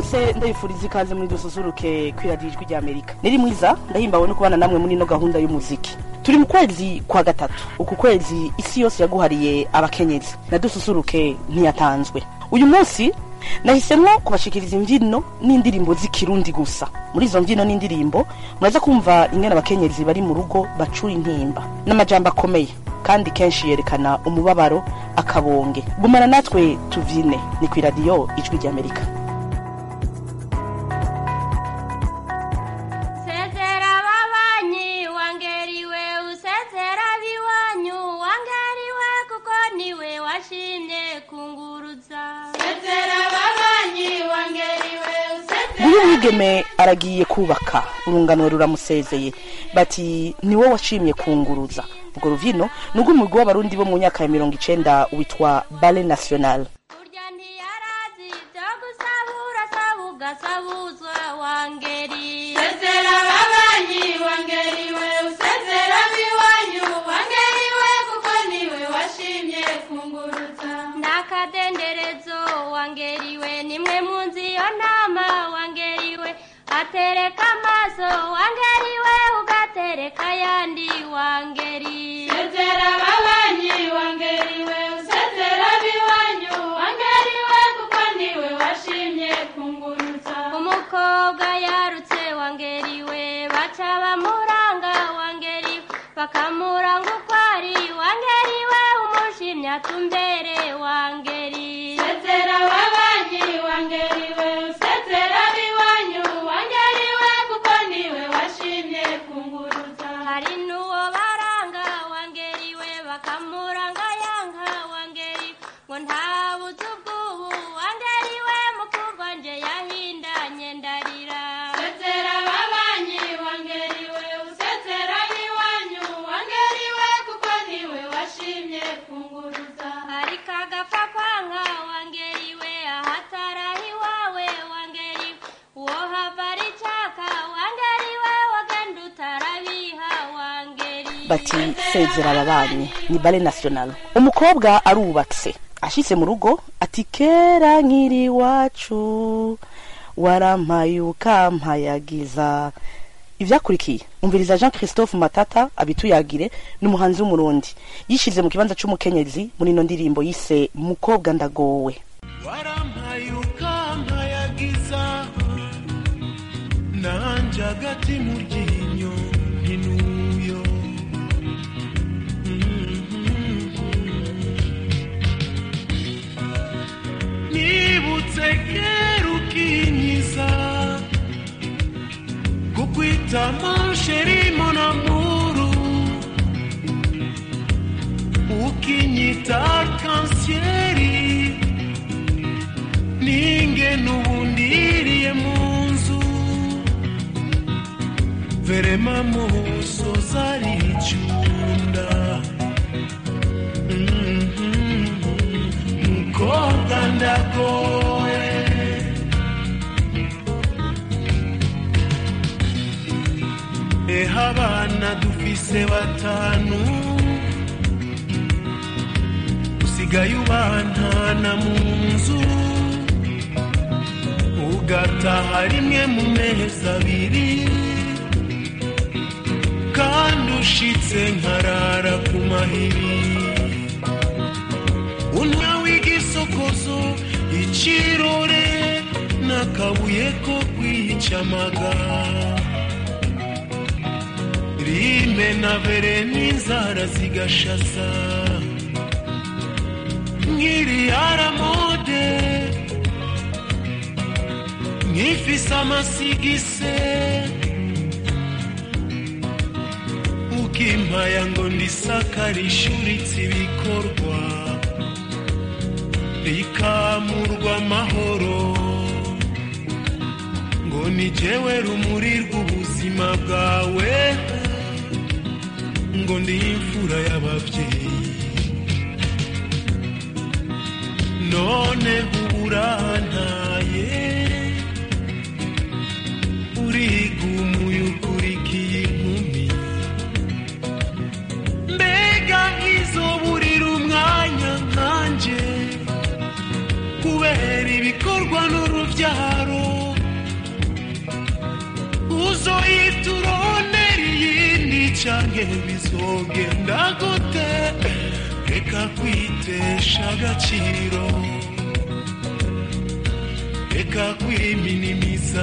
mwese ndabifuriza ikaze muri dususuruke kwiradiyo ijwi rya amerika niri mwiza ndahimbawe no kubana namwe muri ino gahunda y'umuziki turi mu kwezi kwa gatatu uku kwezi isi yose yaguhariye abakenyezi na dususuruke ntiyatanzwe uyu munsi nahisemwo kubashikiriza imbyino n'indirimbo z'ikirundi gusa muri izo mbyino n'indirimbo muraza kumva ingene abakenyezi bari mu rugo bacura intimba n'amajambo akomeye kandi kenshi yerekana umubabaro akabonge gumana natwe tuvyine ni kw'iradiyo ijwi ry'amerika sezera babanyi wangeriwe usezera biwanyu wangeriwe kuko niwe washimye kunguruza sezera babanyi wangeriwe usezera uyu mwigeme aragiye kubaka urungano ruramusezeye bati niwe washimye kunguruza urwo ruvino ni urw'umugwi w'abarundi bo mu myaka ya mirongo icenda witwa bale national burya ntiyarazi byo gusabura saba ugasabuzwa wangeri sezera babanyi wangeriwe usezera biwanyu wangeriwe kuko niwe washimye kunguruza ndakadenderezo wangeriwe nimwe munzi iyo nama wangeriwe atereka amaso wangeriwe ugatereka ayandi wangeri sezera babanyi wangeriwe usezera biwanyu wangeriwe kuko niwe washimye kunguruza umukobwa yarutse wangeriwe baca bamuranga wangeriwe bakamuranga uko ari wangeriwe umushimye atumbere wangeri sezera babanyi wangeriwe usezera biwanyu wangeriwe kuko niwe washimye kunguruza hari n'uwo baranga wangeriwe bakamuranga yanka wangeri ngo ntabuze ubwubu wangeriwe mukundwa nje yahindanye ndarira sezera babanyi wangeriwe usezera biwanyu wangeriwe kuko niwe washimye kunguruza ariko agapfa kwanka wangeriwe ahatarahi wawe wangeriwe uwo hava ari caka wangeriwe wagenda utarabiha wangeri bati sezera ababanyi ni bale national umukobwa arubatse ashitse mu rugo ati kera nkiri iwacu warampaye ukampayagiza ivyakurikiye umviriza jean christophe matata abituyagire ni umuhanzi w'umurundi yishize mu kibanza c'umukenyezi muri ino ndirimbo yise mukobwa ndagowe warampaye ukampayagiza nanje agati mu ryinyo ntinuyo nibutse kera ukinyiza kukwita monsheri monamuru ukinyita kansieri ninge n'ubundiriye mu nzu verema muso zaricunda mukobwa ndagoye eha abana dufise batanu usigaye ubantana mu nzu ugataha rimwe mu mezi abiri kandi ushitse nkarara ku mahiri untwa w'igisokozo ikirore n'akabuye ko kwicamaga rime na vere n'inzara zigashasa nkiri aramode nkifise amasigise ukimpaya ngo ndisakare ishuritse ibikorwa rikamurwa amahoro ngo ni jewe rumuri rw'ubuzima bwawe ngo ndi imfura y'ababyeyi none uburantaye urigumuye ukurikiye inkumi mbega izoburira umwanya nkanje kubera ibikorwa n'urubyaro canke bizogenda gute reka kwitesha agaciro reka kwiminimiza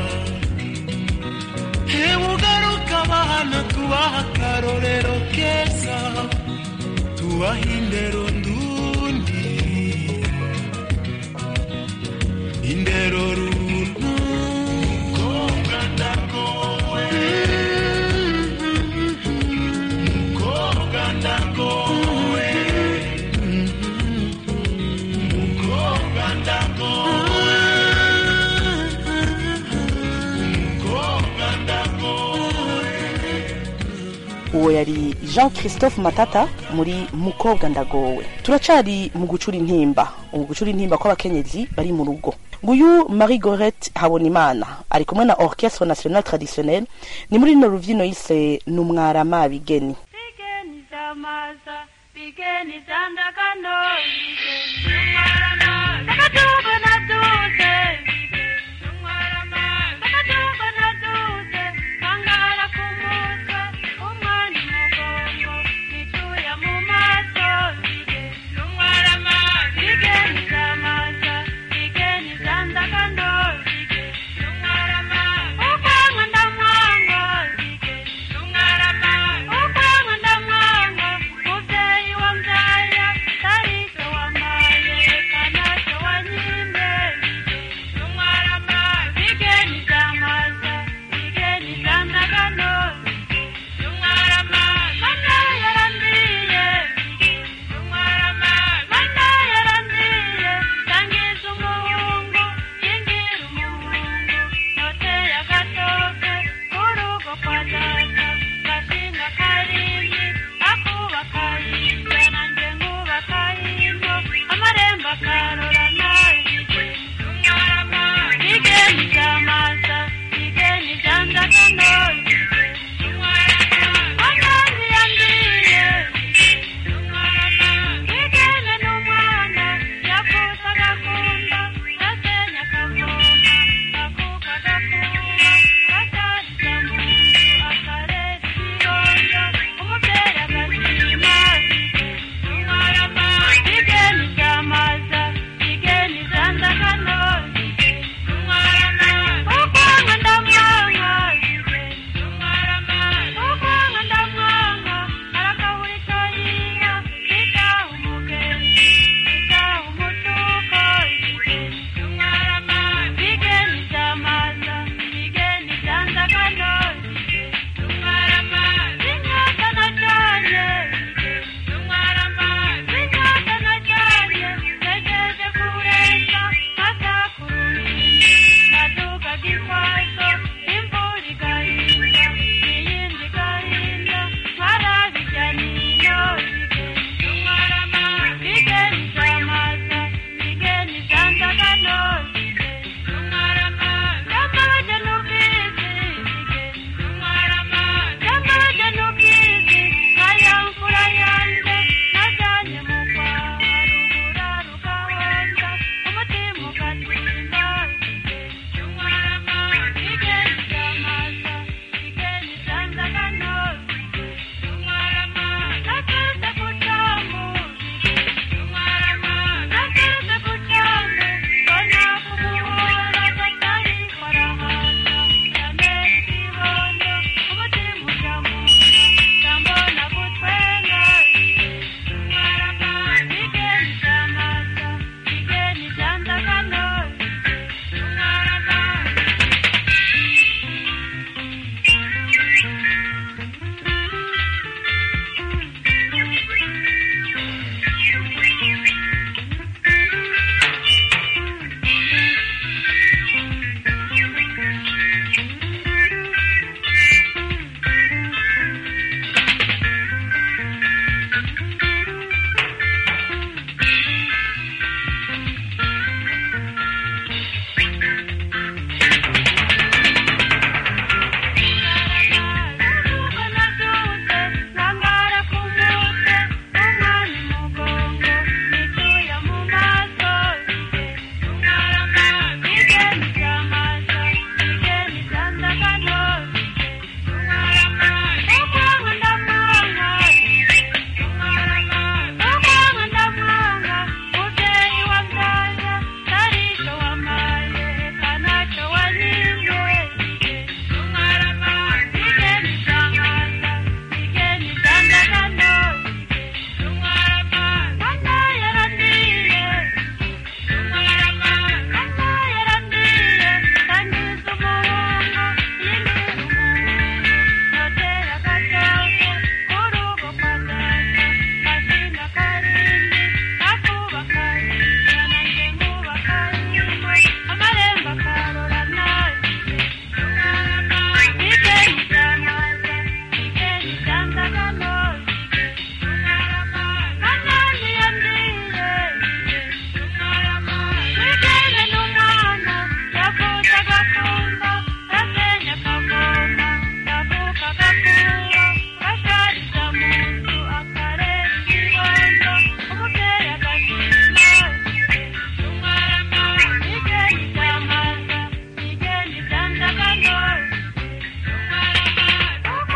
hebugaruka abana tubaha akarorero keza tubaha indero ndundi indero runtu mukobwa ndagowe mukobwa ndagowe mukobwa ndagowe mukobwa ndagowe uwo yari jean christophe matata muri mukobwa ndagowe turacari mu gucura intimba mu gucura intimba kw'abakenyezi bari mu rugo nguyu marie gorette habonimana ari kumwe na orchestre national traditionnel ni muri rino ruvyino yise numwarama bigeni Bigeni zamaza, bigeni zandakano, bigeni numwarama. Takatuko na duse, bigeni numwarama. Takatuko na duse, kangara kumutwe, umwani mugongo, nichuya mu maso, bigeni numwarama. Bigeni zamaza, bigeni zandakano, bigeni numwarama. Ukwanga ndamwanga, bigeni numwarama. Ukwanga ndamwanga, muvyeyi wamvyaya, tarise wambaye, kana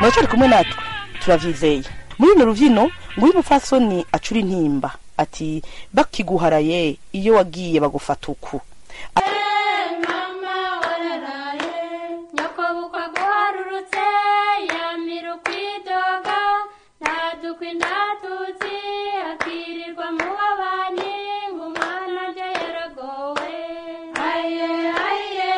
muracyari kumwe natwe turavyizeye muri runo ruvyino ngo uyu mupfasoni acura intimba ati bakiguharaye iyo wagiye bagufata uku mama wararaye nyoko bukwa guharurutse yamira ukwidoga ntadukwi ntatutsi akirirwa mu babanyi ngo umwana ajya yaragowe aye aye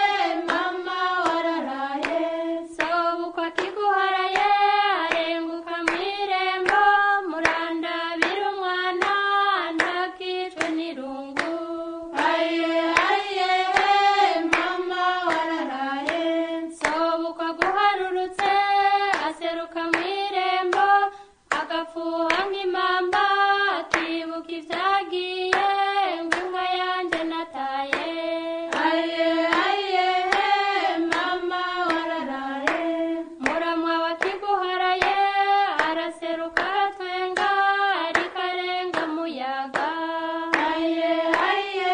mama wararaye sobukwa kiguharaye arenguka mu irembo murandabira umwana ntakicwe n'irungu aye aye mama wararaye sobukwa guharurutse aseruka mu irembo agafuha nk'impamba akibuka ibyagiye ngo inka yanjye nataye aye aye mama wararaye muramwa wakiguharaye araseruka aratwenga ariko arenga muyaga aye aye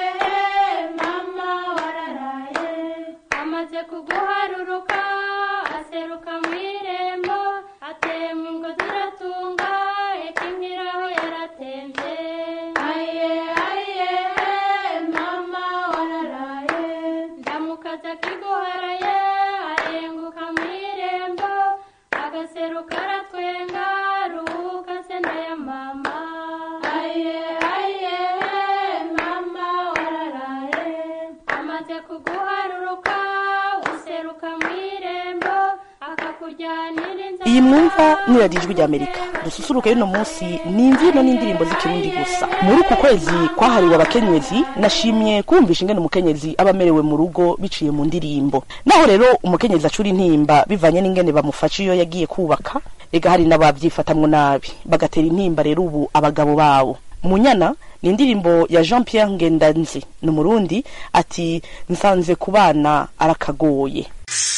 mama wararaye amaze kuguharuruka aseruka mu irembo atemwa ngo ziratunga ekinkiraho yaratemvye aye aye mama wararaye ndamukaza kiguharaye arenguka mu irembo agaseruka aratwenga ruhuka se ndaya mama aye aye mama wararaye amaze kuguharuruka useruka mu irembo akakujyanira inzara iyi mwumva ni radiyo ijwi ry'amerika dususuruke y'uno munsi ni imbyino n'indirimbo z'ikirundi gusa muri uku kwezi kwahariwe abakenyezi nashimye kumvisha ingene umukenyezi aba amerewe mu rugo biciye mu ndirimbo naho rero umukenyezi acura intimba bivanye n'ingene bamufasha iyo yagiye kubaka ega hari n'ababyifatamwo nabi bagatera intimba rero ubu abagabo babo munyana ni indirimbo ya jean pierre ngendanzi ni umurundi ati nsanze ku bana arakagoye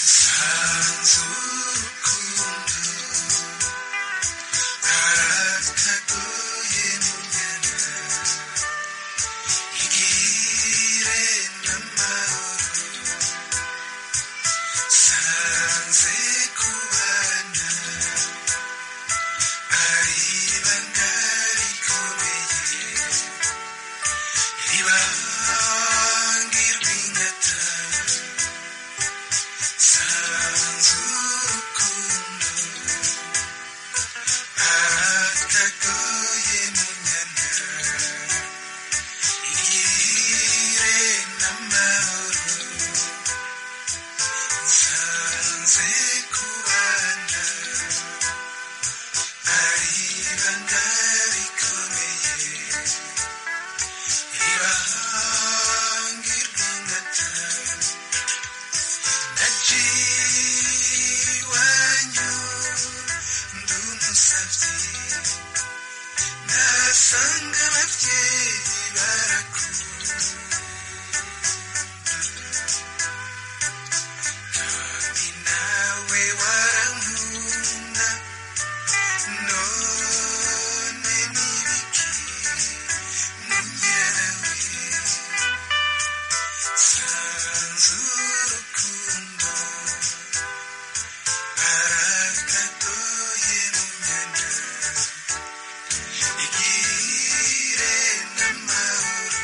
Nasanga ababyeyi barakunda kandi nawe warankunda none nibiki munyarawe sanze urukundo arakagoye munyana igire n'amahoro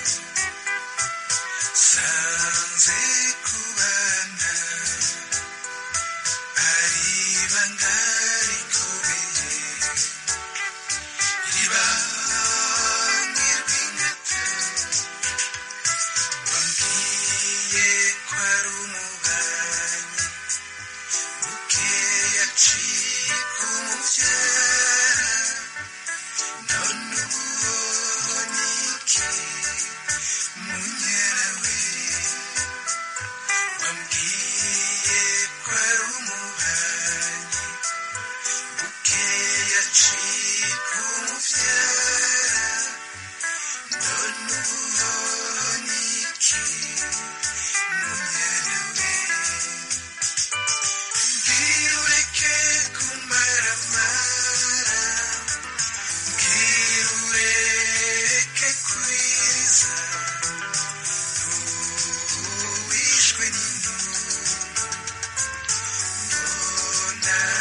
sanze kubana ari ibanga rikomeye ribange rw'ingata wambwiye ko ari umubanyi bukeya aciye kumubyara none ubonye iki munyarawe wambwiye ko ari umubanyi bukeya aciye kumubyara none ubonye iki munyarawe mbwira ureke kumaramara mbwira ureke kwiriza wishwe n'intumwa mbona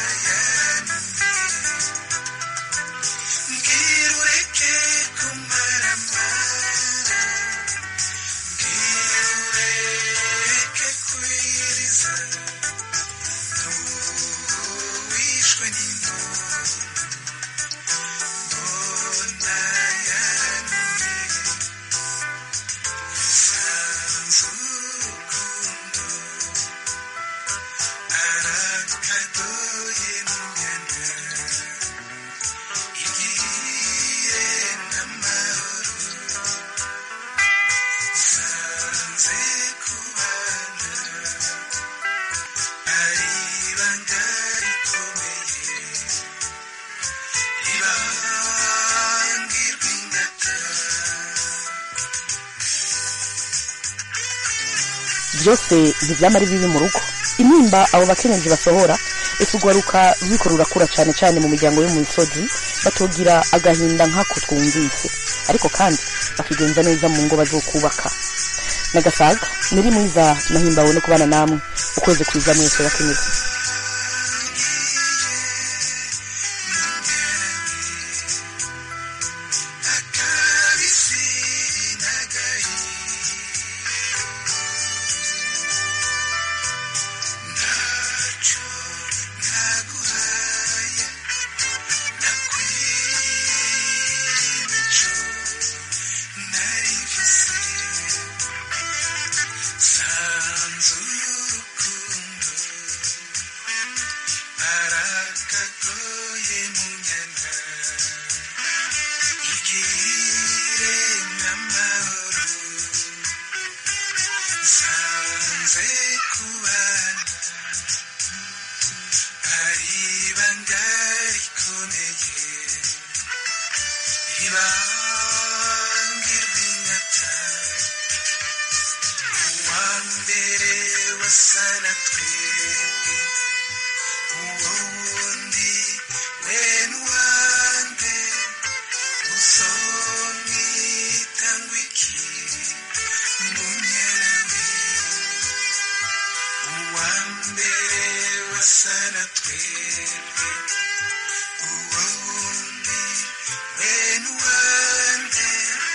byose ntibyama ari bibi mu rugo intimba abo bakenyezi basohora ese urwaruka ruriko rurakura cane cane mu miryango yo mu misozi batogira agahinda nk'ako twumvise ariko kandi bakigenza neza mu ngo bazokubaka nagasaga niri mwiza nahimbawe no kubana namwe ukwezi kwiza mwese bakenyezi akabisi n'agahinda ntacyo ntaguhaye nakwiye imico nari mfise sanzuye urukundo arakagoye mu nyana igire n'amahoro sanze kubana ari ibanga rikomeye ibanga ry'inyata uwa mbere wasa na twebwe uwo wundi we n'uwande uzomwita ngo iki munyarawe uwa mbere wasa na twebwe uwo wundi we n'uwande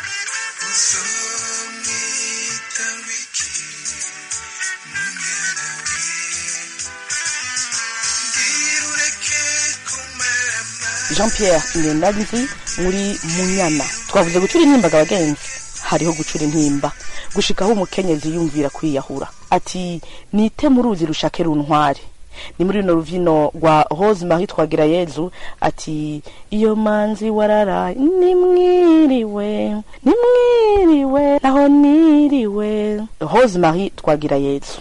uzomwita ngo iki munyarawe mbwira ureke kumarama jean pierre ngendanzi muri munyana twavuze gucura intimbaga abagenzi hariho gucura intimba gushikaho umukenyezi yumvira kwiyahura ati nite mu ruzi rushake runtware ni muri runo ruvino rwa rose marie twagira yezu ati iyo manzi wararaye nimwiriwe nimwiriwe naho niriwe rose marie twagira yezu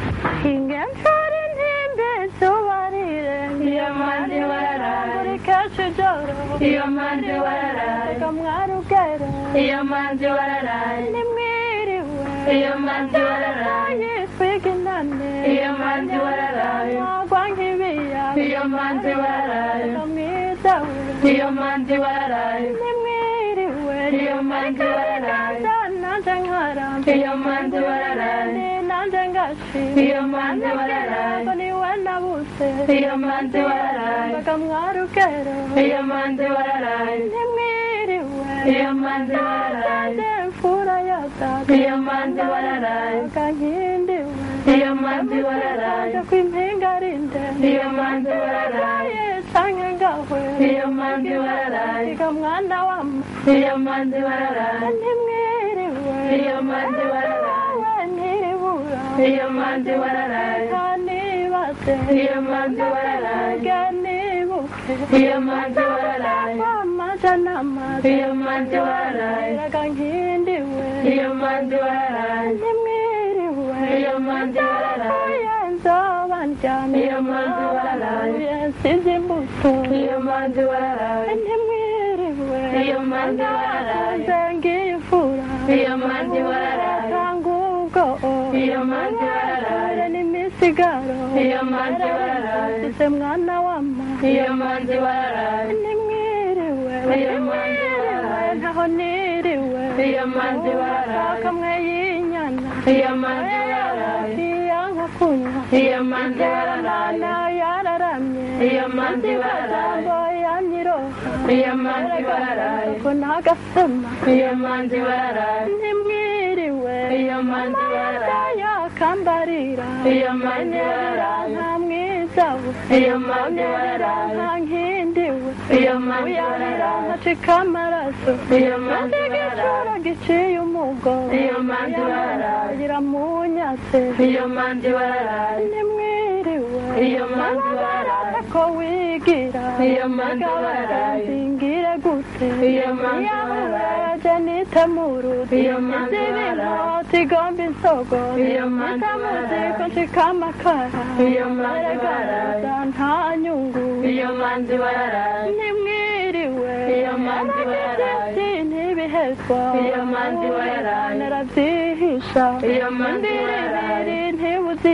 ingensari ntimbe zubarire iyo mandi wararaye buri kenshi joro iyo mandi wararaye kamwarugere iyo mandi wararaye nimwiriwe iyo mandi wararaye twiginane iyo mandi wararaye mwagwa nk'ibiya iyo mandi wararaye kamwidawe iyo mandi wararaye nimwiriwe iyo mandi wararaye nanje nkaramba iyo mandi wararaye nanje ngashi iyo mandi wararaye ngo niwe nabuse iyo mandi wararaye bakamwarugero iyo mandi wararaye nimwiriwe iyo mandi wararaye mfura ya data iyo mandi wararaye kankindiwe iyo mandi wararaye kwimpinga rinde iyo mandi wararaye canke ngahwe iyo mandi wararaye kamwana wama iyo mandi wararaye nimwiriwe iyo mandi wararaye ntiribura iyo mandi wararaye kanibase iyo mandi wararaye ganibuke iyo mandi wararaye amaja n'amazi iyo mandi wararaye ragankindiwe iyo mandi wararaye nimwiriwe iyo mandi wararaye nzoba ndyamye iyo mandi wararaye nsize imbuto iyo mandi wararaye ntimwiriwe iyo mandi wararaye nzengiye imfura iyo mandi wararaye tanga ubwo iyo mandi wararaye n'imisigaro iyo mandi wararaye nsize mwana wama iyo mandi wararaye nimwiriwe iyo mandi wararaye ntaho niriwe iyo mandi wararaye kamwe y'inyana iyo mandi wararaye iyanka kunywa iyo mandi wararaye yararamye iyo mandi wararaye yanyiroha iyo mandi wararaye ko nagasema iyo mandi wararaye nimwiriwe iyo mandi wararaye yakambarira iyo mandi wararaye nta mwiza we iyo mandi wararaye nta nkindiwe iyo mandi wararaye ntacika amaraso iyo mandi wararaye giciye umugo iyo mandi wararaye iramunyatse iyo mandi wararaye nimwiriwe iyo mandi wararaye ko wigira iyo mandi wararaye singire gute iyo mandi wararaye nite muruti iyo mandi wararaye tigomba insogo iyo mandi wararaye ko nshika amakara iyo mandi wararaye nta nyungu iyo mandi wararaye nimwiriwe iyo mandi wararaye ntibihezwa iyo mandi wararaye narabyihisha iyo mandi wararaye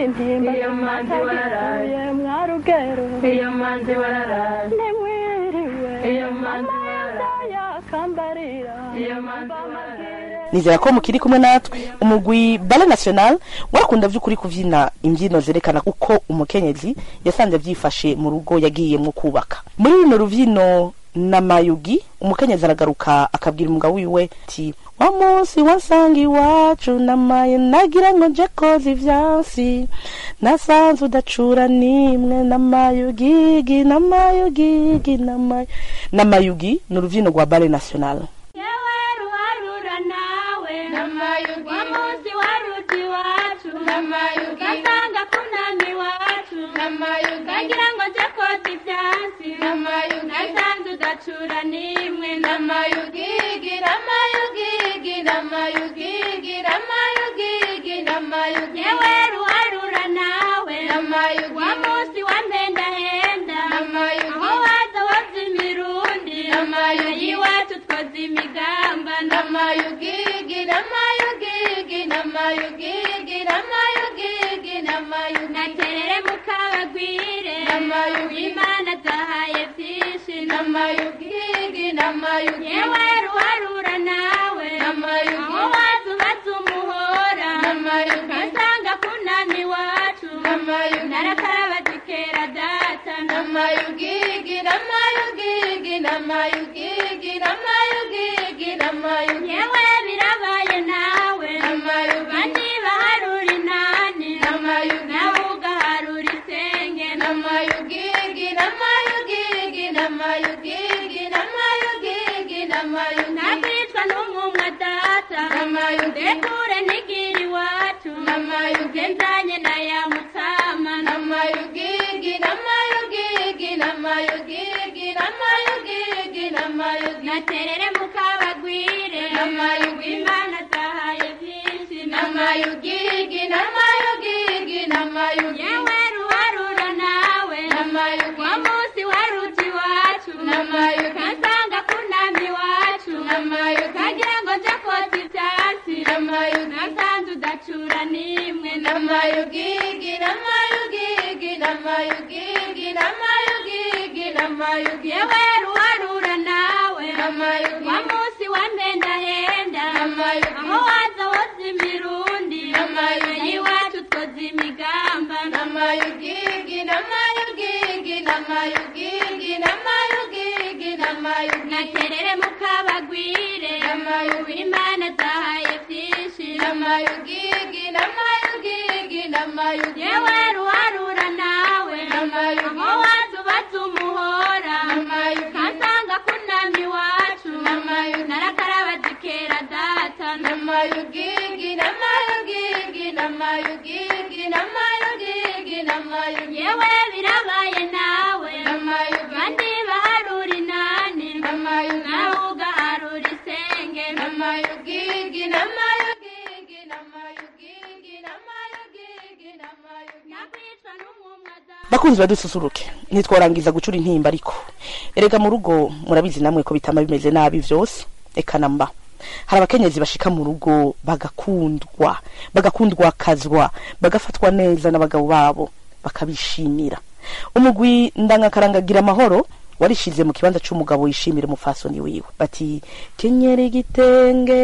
intimba Iyo manzi wararaye. Ye mwarugero iyo manzi wararaye ntimwiriwe Iyo manzi wararaye. yakambarira iyo manzi wararaye nizera ko mukiri kumwe natwe umugwi bale national warakunda vy'ukuri kuvyina imbyino zerekana uko umukenyezi yasanze vyifashe mu rugo yagiyemwo kubaka muri runo ruvyino na mayugi umukenyezi aragaruka akabwira umugabo wiwe ati wa munsi wasanga iwacu namaye nagira ngo nje koza ivyansi nasanze udacura nimwe namayugigi namayugigi namayu namayugi ni uruvyino rwa bale national yewe ruharura nawe Namayugi. wa munsi waruti iwacu Namayugi. ugasanga kunami iwacu Namayugi. kagira ngo nje koza ivyatsi Namayugi. nasanze udacura nimwe namayugigi namayugigi namayugigi namayugigi namayugi yewe ruharura nawe Namayugi. wa munsi wa mpendahenda Namayugi. aho waza woza imirundi Namayugi. iwacu twoza imigamba namayugigi namayugigi namayugigi namayugigi namayugi naterere mukabagwire Namayugi. imana zahaye vyinshi namayugigi namayugi yewe ruharura nawe Namayugi. aho waza ubaza umuhora Namayugi. kasanga kunami iwacu Namayugi. narakaraba zikera data namayugigi namayugigi namayugigi namayugigi namayugi yewe birabaye nawe Namayugi. bandi baharura inani Namayugi. nawe ugaharura isenge namayugigi namayugigi namayugigi namayugigi namayugi nakwicwa n'umwumwa data Namayugi. ndekure n'igira iwacu Namayugi. nzanye na ya mutama namayugigi namayugigi namayugigi namayugigi namayugi naterere mukabagwire Namayugi. imana zahaye vyinshi namayugigi namayugigi namayugi yewe ruharura nawe namayugi wa munsi waruti iwacu Namayugi. kansanga kunami iwacu Namayugi. kagira ngo nje kota ivyatsi Namayugi. nasanze udacura nimwe namayugigi namayugigi namayugigi namayugigi namayugi yewe ruharura nawe Namayugi. wa munsi wa mpendahenda Namayugi. aho waza woza imirundi Namayugi. iwacu twoza imigamba namayugigi namayugigi namayugigi namayugigi namayugi naterere mukabagwire Namayugi. imana zahaye vyinshi namayugigi namayugigi namayugi yewe ruharura nawe Namayugi. aho waza ubaza umuhora Namayugi. kansanga kunami iwacu Namayugi. narakaraba zikera data namayugigi namayugigi namayugigi namayugigi namayugi yewe birabaye nawe Namayugi. bandi baharura inani Namayugi. nawe ugaharura isenge namayugigi namayugigi namayugigi namayugigi namayugi nakwicwa n'umwumwa data bakunzi badususuruke ntitworangiza gucura intimba ariko erega mu rugo murabizi namwe ko bitama bimeze nabi vyose eka namba hari abakenyezi bashika mu rugo bagakundwa bagakundwa kazwa bagafatwa neza n'abagabo babo bakabishimira umugwi ndangakarangagira amahoro warishize mu kibanza c'umugabo yishimira umufasoni wiwe bati kenyera igitenge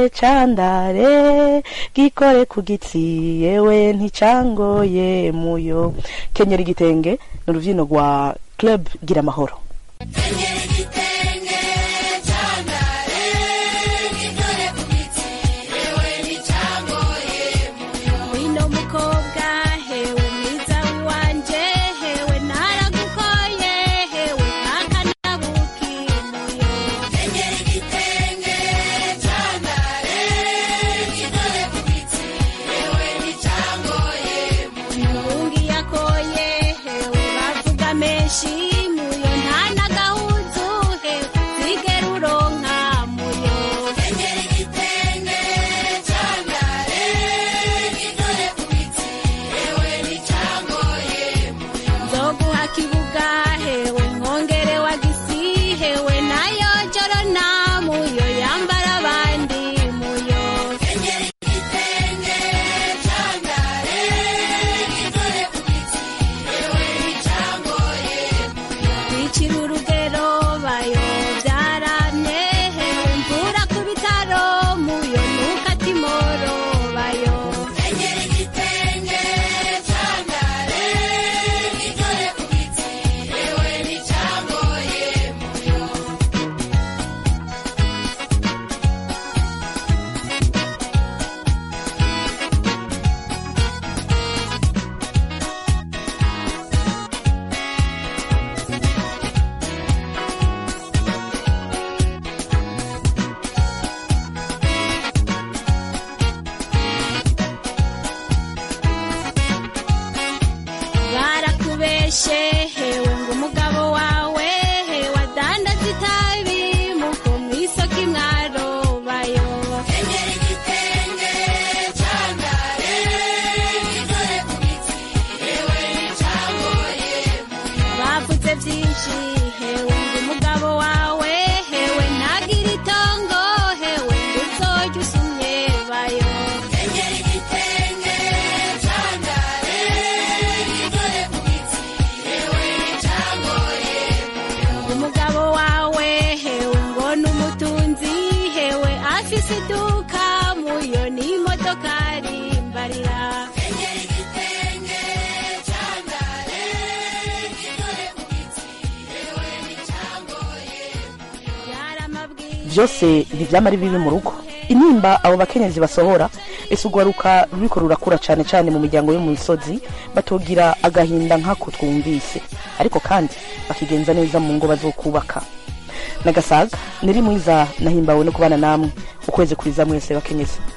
candare gikore ku gitsi yewe nticangoye muyo kenyera igitenge ni uruvyino rwa club gira amahoro wino mukobwa hewe mwiza wanje hewe naragukoye hewe kakanabukimuyo Mungi yakoye hewe bavuga menshi muyo nta n'agahuzu byose ntibyama ari bibi mu rugo intimba abo bakenyezi basohora ese urwaruka ruriko rurakura cane cane mu miryango yo mu misozi batogira agahinda nk'ako twumvise ariko kandi bakigenza neza mu ngo bazokubaka nagasaga niri mwiza nahimbawe no kubana namwe ukwezi kuriza mwese bakenyezi